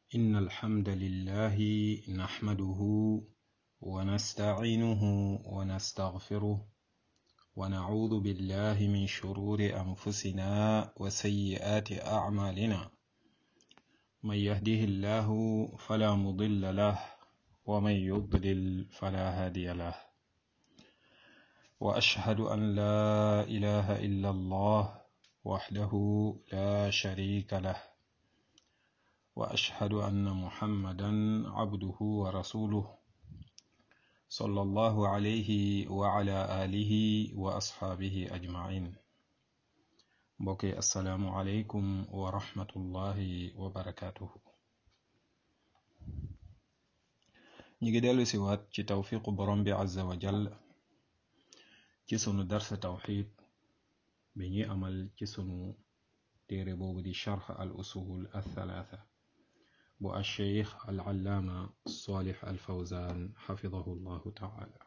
إن الحمد لله نحمده ونستعينه ونستغفره ونعوذ بالله من شرور أنفسنا وسيئات أعمالنا من يهده الله فلا مضل له ومن يضلل فلا هادي له وأشهد أن لا إله إلا الله وحده لا شريك له وأشهد أن محمدا عبده ورسوله صلى الله عليه وعلى آله وأصحابه أجمعين mbokki asalaamualeykum wa rahmatullahi wa barakaatuhu ñi ngi dellu si waat ci tawfiqu borom bi azza wa jall ci sunu darsa tawxid bi ñuy amal ci sunu téere boobu di charx al usul althalatha bu alcheikh al allaama salih al fawzan xafidahu llahu taala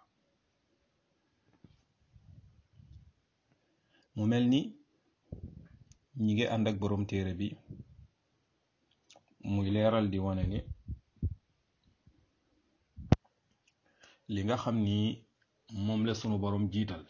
mu mel ni ñi ngi ànd ak boroom téere bi muy leeral di wane ni li nga xam ni moom la sunu boroom jiital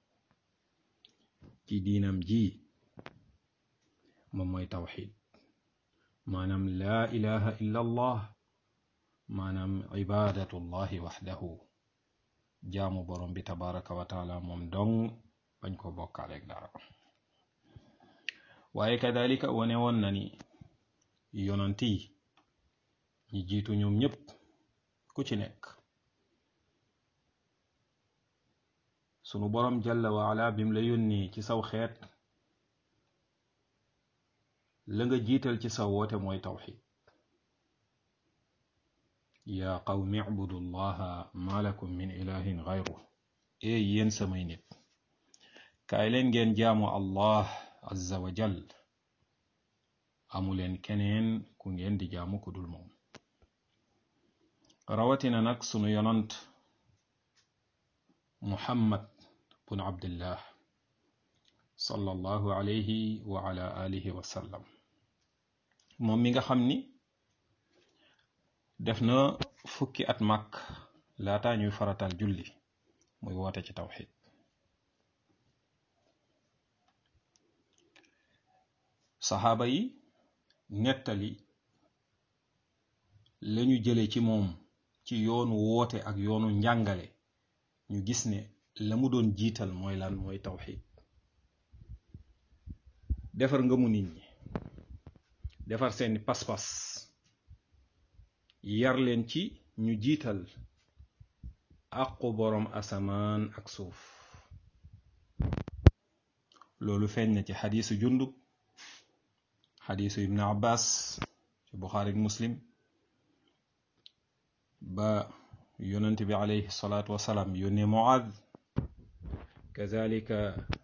ci diinam ji moom mooy tawxid maanaam laa ilaha illa allah maanaam ibadatullahi waxdahu jaamu boroom bi tabaraka wa taala moom dong bañ ko bokkaaleeg dara waaye kadalika wane woon na ni yonant yi ñi jiitu ñoom ñépp ku ci nekk sunu boroom jalla wa ala bim la yónnee ci saw xeet la nga jiital ci sa woote mooy tawxid yaa qawmi ibudu llaha ma lakum min ilahin gayru ee yéen samay nit kaay leen ngeen jaamu allah azza wa jal amuleen keneen ku ngeen di jaamu ku dul moom rawatina nag sunu yonant muhammad bun abdillah sallallahu alayhi wa ala alihi wa sallam moom mi nga xam ni def na fukki at màkk laata ñuy faratal julli muy woote ci tawxid saxaaba yi nettali lañu jële ci moom ci yoonu woote ak yoonu njàngale ñu gis ne la mu doon jiital mooy lan mooy tawxid defar nga mu nit ñi defar seeni pas-pas yar leen ci ñu jiital àqu boroom asamaan ak suuf loolu feeñ na ci xadiisu jundub xadiisu ibnu abbas ci buxaari muslim ba yonent bi alayhi salaatu wasalaam yónnee muaad kazalika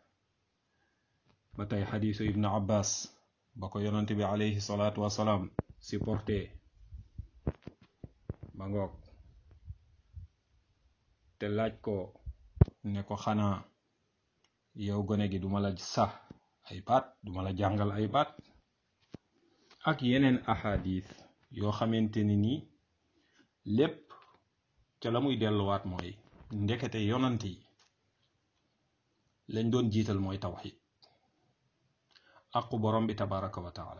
ba tey xadiisu ibnu abbas ba ko yonent bi alayhi salaatu wasalaam supporté ba ngoog te laaj ko ne ko xanaa yow gone gi duma la sax ay baat duma la jàngal ay baat ak yeneen ahadith yoo xamante ni nii lépp ca la muy delluwaat mooy ndekete yonant yi lañ doon jiital mooy tawxid aqu borom bi tabaraka wa taala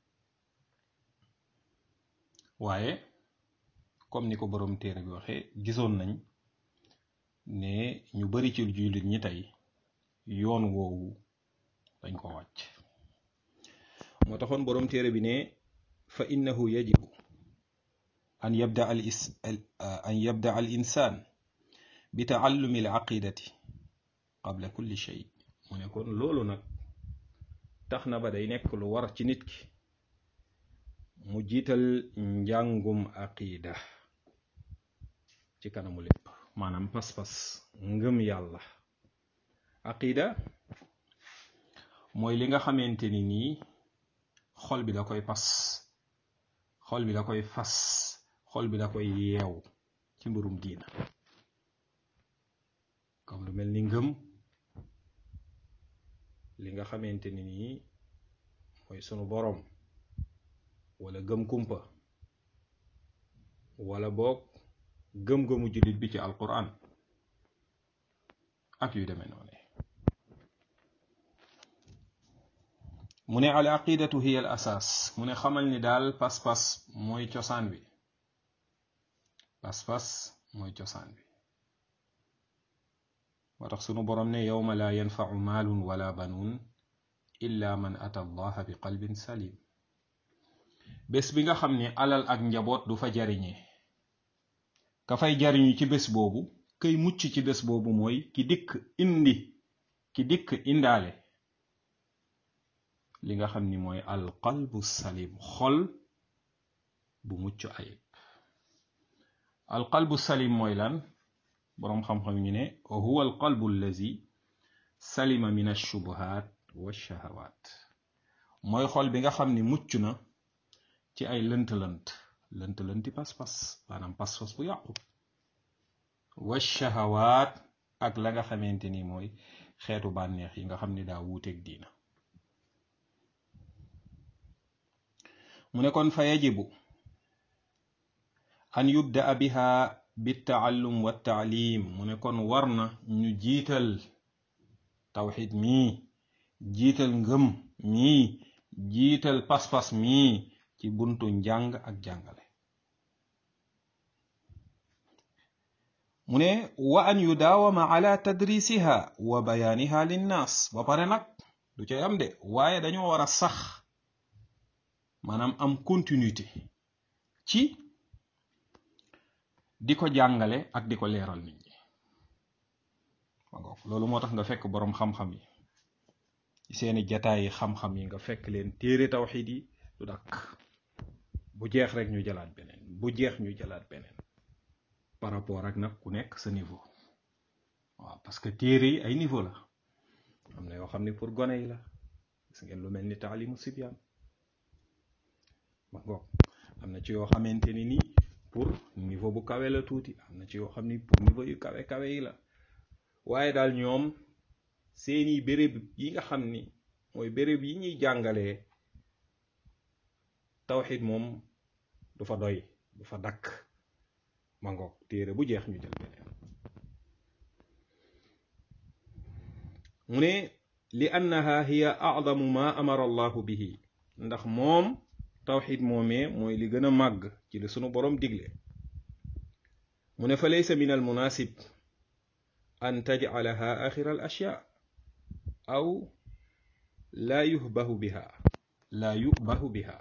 waaye comme ni ko borom téere bi waxee gisoon nañ ne ñu bari ci jullit ñi tey yoon woowu dañ ko wàcc moo taxoon boroom téere bi ne fa innahu yajibu an yabda al is an yabda al insaan bi taallumi al aqidati qabla kulli shay mu ne kon loolu nag tax na ba day nekk lu war ci nit ki mu jiital njàngum aqida ci kanamu lépp maanaam pas-pas ngëm yàlla aqida mooy li nga xamante ni nii xol bi da koy pas xol bi da koy fas xol bi da koy yeew ci mbirum diina comme lu mel ni ngëm li nga xamante ni nii mooy sunu boroom wala gëm kumpa wala boog gëm-gëmu jullit bi ci alquran ak yu demee noonu mu ne al aqidatu hiya al asaas mu ne xamal ni daal pas-pas mooy cosaan bi pas-pas mooy cosaan bi moo tax sunu boroom ne yowma laa yanfau maalun wala banuun illa man ata allaha bi qalbin salim bés bi nga xam ne alal ak njaboot du fa jariñe ka fay jariñu ci bés boobu kay mucc ci bés boobu mooy ki dikk indi ki dikk indaale li nga xam ni mooy al qalbu salim xol bu mucc ayib al qalbu salim mooy lan boroom xam-xam ñu ne huwa al qalbu allazi salima min alshubuhat walshahawat mooy xol bi nga xam ni mucc na ci ay lënt-lënt lënt-lënti pas-pas maanaam pas-pas bu yàqu walshahawaat ak la nga xamante ni mooy xeetu bànneex yi nga xam ni daa wuuteeg diina mu ne kon fa yajibu an yubdaa biha bittaallum wa taalim mu ne kon war na ñu jiital tawxid mii jiital ngëm mii jiital pas-pas mii ci buntu njàng ak jàngale mu ne wa an yudaawama ala tadrisiha wa bayaaniha linnaas ba pare nag du cay am de waaye dañoo war a sax maanaam am continuité ci di ko jàngale ak di ko leeral nit ñi loolu moo tax nga fekk boroom xam-xam yi ci seeni jataay yi xam-xam yi nga fekk leen téere tawxid yi du dakk bu jeex rek ñu jëlaat beneen bu jeex ñu jëlaat beneen par rapport ak nag ku nekk sa niveau waaw parce que téere yi ay niveau la am na yoo xam ne pour gone yi la gis ngeen lu mel ni taalimu sibyaan ma ngoog am na ci yoo xamante ni nii pour niveau bu kawe la tuuti am na ci yoo xam ni pour niveau yu kawe kawe yi la waaye daal ñoom seeni béréb yi nga xam ni mooy béréb yi ñuy jàngalee tawxid moom du fa doy du fa dakk ma ngoog téere bu jeex ñu jël beneen mu ne li annaha hiya a'zamu ma amara allahu bihi ndax moom tawxid moomee mooy li gën a màgg ci li sunu boroom digle mu ne fa laysa min al munasib an tajcalaha axira al ashyaa aw laa yuhbahu biha laa yubahu biha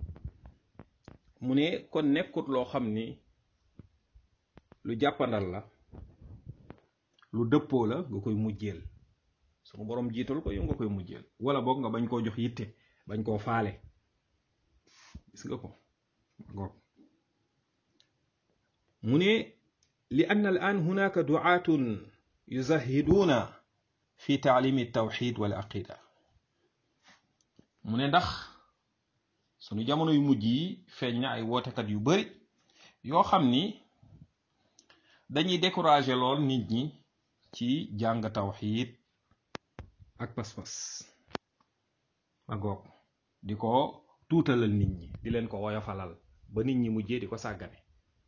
mu ne kon nekkut loo xam ni lu jàppandal la lu dëppoo la nga koy mujjeel sunu boroom jiital ko yow nga koy mujjeel wala boog nga bañ koo jox yitte bañ koo faale gis nga ko goog mu ne li ann al an hunaka duaatun yuzahiduuna fi taalimi tawxid wal aqida mu ne ndax sunu jamono yu mujj yi feeñ na ay wootekat yu bari yoo xam ni dañuy décourager lool nit ñi ci jàng tawxid ak pas-pas ma goog di ko tuutalal nit ñi di leen ko woyofalal ba nit ñi mujjee di ko sàggane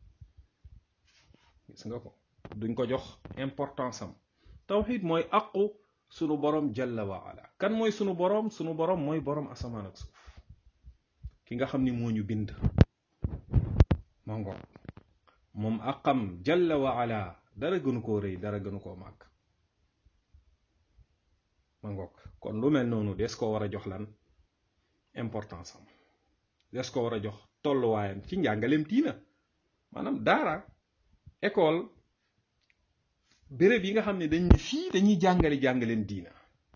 gis nga ko duñ ko jox importance am tawxid mooy aqu sunu borom jalla wa ala kan mooy sunu borom sunu borom mooy borom asamaan ak suuf ki nga xam ni moo ñu bind ma ngoog moom aqam jalla wa ala dara gënu koo rëy dara gënu koo màgg ma ngoog kon lu mel noonu des ko war a jox lan importance am des ko war a jox tolluwaayam ci njàngaleem diina maanaam daara école béréb yi nga xam ne dañ ne fii dañuy jàngale jàngaleen diina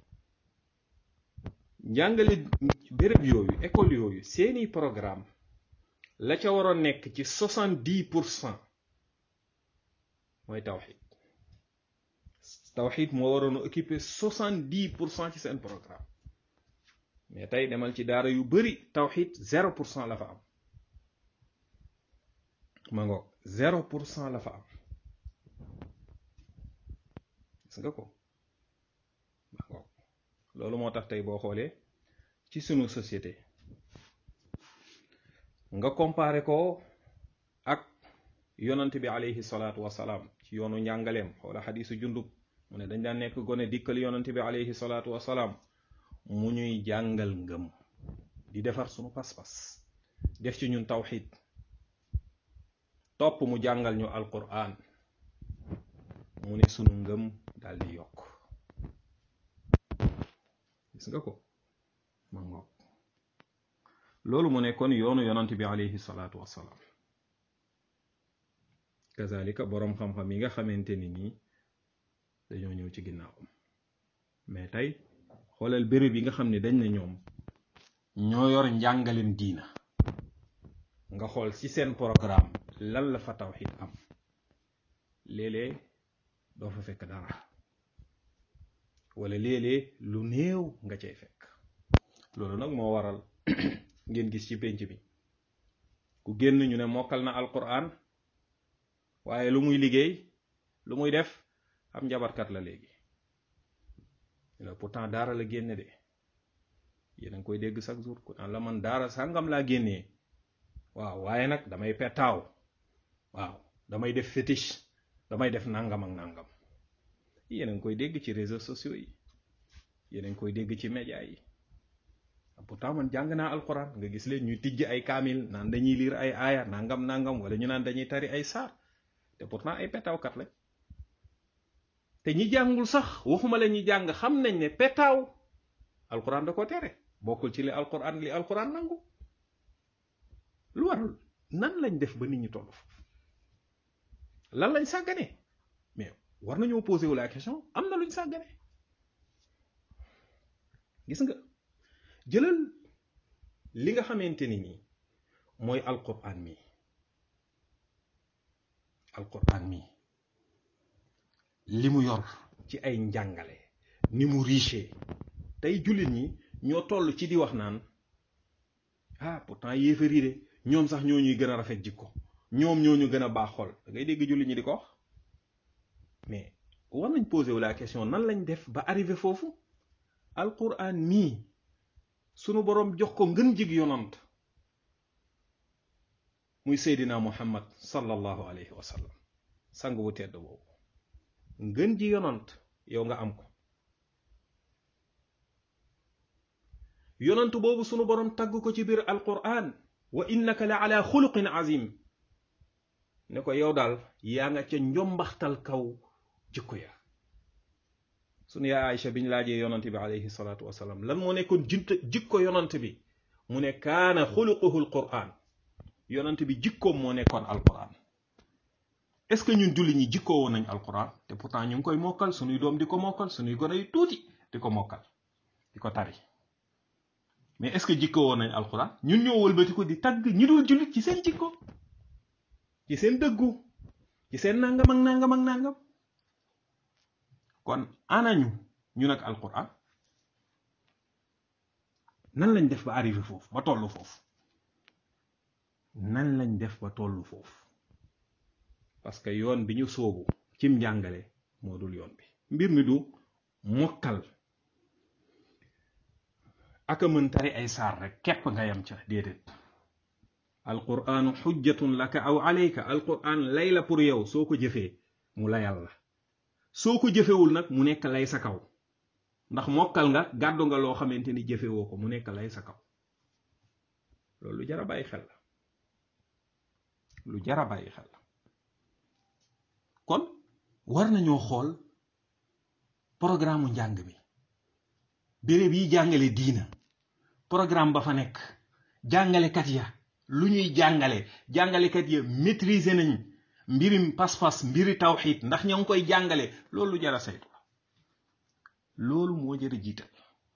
njàngale béréb yooyu école yooyu seeni programme la ca waroon nekk ci soixante dix pour cent mooy tawxid tawxid moo waroon a occuper soixante dix pour cent ci seen programme mais tey demal ci daara yu bari tawxid zéro pour cent la fa am ma ngoog zéro pour cent la fa am gis nga ko ma ngoog loolu moo tax tey boo xoolee ci sunu société nga comparé ko ak yonant bi alayhi salaatu wasalaam ci yoonu njàngaleem xoola xadiisu jundub mu ne dañ daan nekk gone dikkal yonant bi alayhi salaatu wasalaam mu ñuy jàngal ngëm di defar sunu pas-pas def ci ñun tawxid topp mu jàngal ñu alquran mu ne sunu ngëm daal di yokk gis nga ko ma ngoog loolu mu nekkoon yoonu yonant bi alayhi salaatu wasalaam kazalika boroom xam-xam yi nga xamante ni nii dañoo ñëw ci ginnaawam mais tey xoolal béréb yi nga xam ne dañ ne ñoom ñoo yor njàngalem diina nga xool ci seen programme lan la fa tawxid am léeg-léeg doo fa fekk dara wala léeg-léeg lu néew nga cay fekk loolu nag moo waral ngeen gis ci pénc bi ku génn ñu ne mokkal na alquran waaye lu muy liggéey lu muy def am njabarkat la léegi pourtant daara la génne de yéen a ngi koy dégg chaque jour ku naan la man daara sàngam laa génnee waaw waaye nag damay petaaw waaw damay def fétiche damay def nangam ak nangam yéen a ngi koy dégg ci réseaux sociaux yi yéen a ngi koy dégg ci média yi pourtant man jàng naa alxuraan nga gis leen ñuy tijj ay kaamil naan dañuy liir ay aaya nangam nangam wala ñu naan dañuy tari ay saar te pourtant ay petaawkat lañ te ñi jàngul sax waxuma la ñi jàng xam nañ ne petaaw alxuraan da ko tere bokkul ci li alxuraan li alxuraan nangu lu warul nan lañ def ba nit ñi toll foofu lan lañ sàggane mais war nañoo posé wu la question am na luñ sàggane gis nga jëlal li nga xamante ni nii mooy alquran mi alquran mi li mu yor ci ay njàngale ni mu riche tey jullit ñi ñoo toll ci di wax naan ah pourtant yéefari de ñoom sax ñoo ñuy gën a rafet jikko ñoom ñoo ñu gën a baax xol da ngay dégg jullit ñi di ko wax mais war nañ posé wu la question nan lañ def ba arrivé foofu alquran mii sunu boroom jox ko ngën jig yonant muy seydina muhammad sallallahu alayhi wa sallam sang bu tedd boobu ngën ji yonant yow nga am ko yonant boobu sunu boroom tagg ko ci biir alquran wa innaka la ala xuluqin azim ne ko yow daal yaa nga ca njombaxtal kaw jikko ya sunu yaa Aïcha biñ laajee yonant bi alayhi salaatu wasalaam lan moo nekkoon jint jikko yonant bi mu ne kaana xuluquhu alquran yonant bi jikkoom moo nekkoon alquran est ce que ñun julli ñi jikkoo woon nañ alquran te pourtant ñu ngi koy mokkal sunuy doom di ko mokkal sunuy gone yu tuuti di ko mokkal di ko tari mais est ce que jikkoo woon nañ alquran ñun ñoo wëlbati ko di tagg ñi dul jullit ci seen jikko ci seen dëggu ci seen nangam ak nangam ak nangam kon anañu ñu nag alquran nan lañ def ba arrivé foofu ba tollu foofu nan lañ def ba tollu foofu parce que yoon bi ñu soobu cim njàngale moo dul yoon bi mbir mi du mokkal aka mën tari ay saar rek képp nga yam ca déedéet alquranu xujjatun laka aw alayka alquran lay la pour yow soo ko jëfee mu layal la soo ko jëfewul nag mu nekk lay sa kaw ndax mokkal nga gàddu nga loo xamante ni jëfewoo ko mu nekk lay sa kaw loolu lu jara bàyyi xel la lu jara bàyyi xel la kon war nañoo xool programme njàng mi béréb yi jàngale diina programme ba fa nekk jàngalekat ya lu ñuy jàngale jàngalekat ya maîtriser nañ mbirim pas-pas mbiri tawxid ndax ña ngi koy jàngale loolu lu jara saytu la loolu moo jara jiital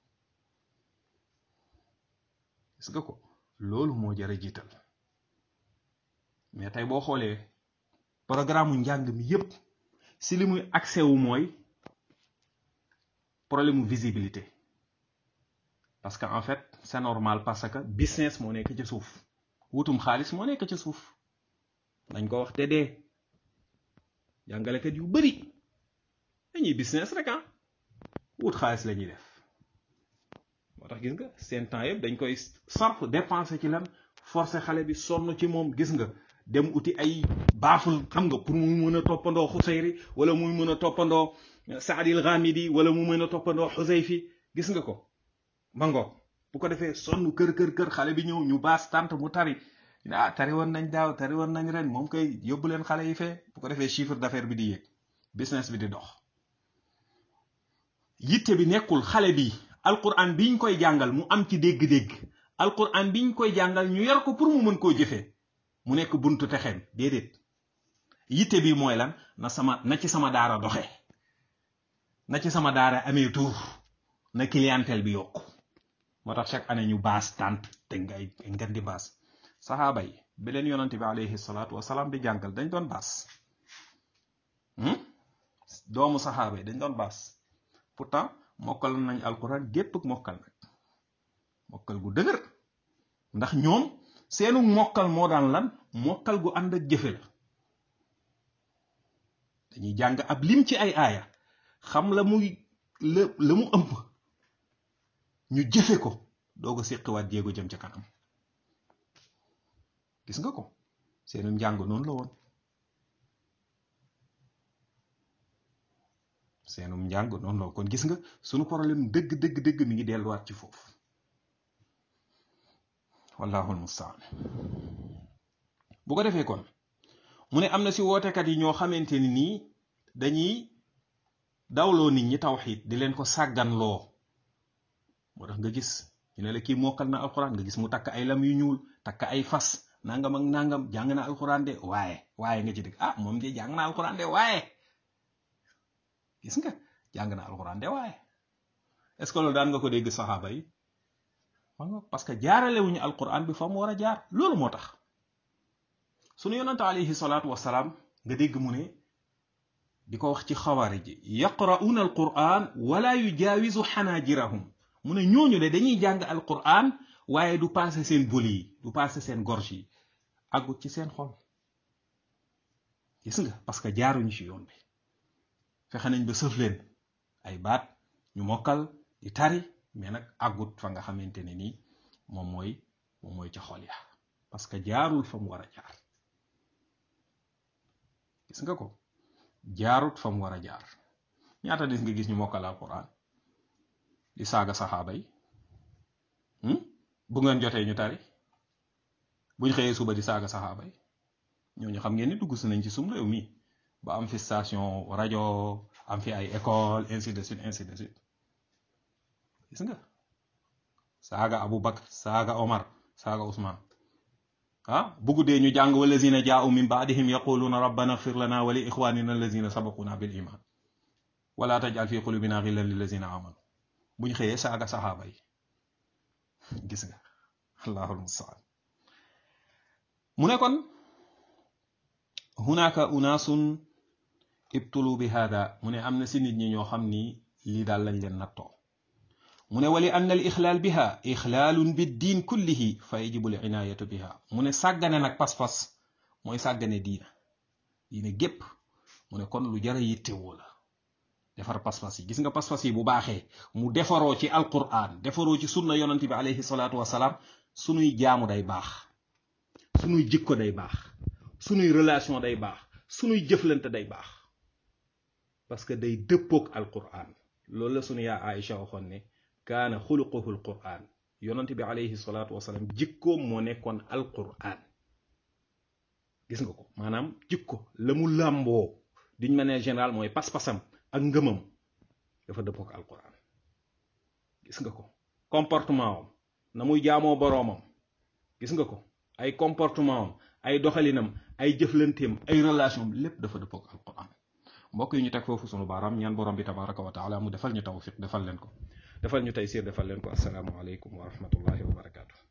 gis nga ko loolu moo jara jiital mais tey boo xoolee programme njàng mi yépp si li muy accès wu mooy problème mu visibilité parce que en fait c'est normal parce que business moo nekk ci suuf wutum xaalis moo nekk ci suuf dañ ko wax te dee jàngalekat yu bari dañuy business rek ah wut xaalis la ñuy def moo tax gis nga seen temps yëpp dañ koy sarf dépenser ci lan forcer xale bi sonn ci moom gis nga dem uti ay baaful xam nga pour muy mën a toppandoo xusayri wala muy mën a toppandoo saadil ghamidi wala mu mën a toppandoo xusayfi gis nga ko mangoog bu ko defee sonn kër kër kër xale bi ñëw ñu baas tànt mu tari ah tari woon nañ daaw tari woon nañ ren moom koy yóbbu leen xale yi fee bu ko defee chiffre d'affaires bi di yéeg business bi di dox yitte bi nekkul xale bi alquran biñ koy jàngal mu am ci dégg-dégg alquran biñ koy jàngal ñu yar ko pour mu mën koo jëfee mu nekk buntu texeem déedéet yitte bi mooy lan na sama na ci sama daara doxe na ci sama daara amee tur na clientèle bi yokku moo tax chaque année ñu baas tànt te ngay ngan di baas saxaaba yi bi leen yonante bi alayhi salaatu wasalaam di jàngal dañ doon baas doomu saxaaba yi dañ doon baas pourtant mokkal nañ alquran gépp ak mokkal nag mokkal gu dëgër ndax ñoom seenu mokkal moo daan lan mokkal gu ànd ak jëfe la dañuy jàng ab lim ci ay aaya xam la muy la la mu ëmb ñu jëfe ko doo ko séqiwaat jéego jëm ca kanam gis nga ko seenu njàng noonu la woon seenum njàng noonu la kon gis nga sunu problème dëgg dëgg dëgg mi ngi delluwaat ci foofu wallahu almustaan bu ko defee kon mu ne am na si wootekat yi ñoo xamante ni nii dañuy dawloo nit ñi tawxiid di leen ko sàgganloo moo tax nga gis ñu ne la kii mokkal na alxuraan nga gis mu takk ay lam yu ñuul takk ay fas nangam ak nangam jàng na alxuraan de waaye waaye nga ci dëgg ah moom de jàng na alxuraan de waaye gis nga jàng na alxuraan de waaye est-ce que loolu daan nga ko dégg saxaaba yi parce que jaarale wuñu alquran bi fa mu war a jaar loolu moo tax sunu yonante alayhi salaatu wasalaam nga dégg mu ne di ko wax ci xawaari ji yaqra'una alquran wala yujaawizu xanaajirahum mu ne ñooñu de dañuy jàng alquran waaye du passé seen boli yi du passé seen gorge yi àggut ci seen xol gis nga parce que jaaruñu ci yoon bi fexe nañ ba sëf leen ay baat ñu mokkal di tari mais nag àggut fa nga xamante ne nii moom mooy moom mooy ca xol ya parce que jaarul fa mu war a jaar gis nga ko jaarut fa mu war a jaar ñaata dis nga gis ñu mokkal alquran di saaga saxaaba yi bu ngeen jotee ñu tari buñ xëyee suba di saaga saxaaba yi ñooñu xam ngeen ni dugg si nañ ci sum réew mi ba am fi station rajo am fi ay école ainsi de suite ainsi de suite gis nga saaga Abu Bakr saaga Omar saaga Ousmane ah bu guddee ñu jàng wallazina jaa'u min ba'dihim yaquluna rabbana ighfir lana wa li ikhwanina allazina sabaquna bil iman wala taj'al fi qulubina ghillan lillazina amanu buñ xëyee saaga saxaaba yi gis nga allahul musta'an mu ne kon hunaka unaasun ibtulu bi hada mu ne am na si nit ñi ñoo xam ni lii daal lañ leen nattoo mu ne wali anna al ixlaal biha ixlaalun bi diin kullihi fa yajibu l inaayatu biha mu ne sàggane nag pas-pas mooy sàggane diina diina gépp mu ne kon lu jara yittewoo la defar pas-pas yi gis nga pas-pas yi bu baaxee mu defaroo ci alquran defaroo ci sunna yonante bi alayhi salaatu wasalaam sunuy jaamu day baax sunuy jikko day baax sunuy relation day baax sunuy jëflante day baax parce que day dëppoog alquran loolu la sunu yaa Aïcha waxoon ne kaana xuluquhu alquran yonante bi alayhi salaatu wasalaam jikkoom moo nekkoon alquran gis nga ko maanaam jikko la mu làmboo d'une manière générale mooy pas-pasam ak ngëmam dafa dëppoog alquran gis nga ko comportement am na muy jaamoo boroomam gis nga ko ay comportement am ay doxalinam ay jëflanteem ay relation lépp dafa dëppoog alquran mbokk yi ñu teg foofu sunu baaraam ñaan borom bi tabaraka wa taala mu defal ñu tawfiq defal leen ko defal ñu tey siir defal leen ko assalaamu aleykum wa rahmatullahi wa barakaatu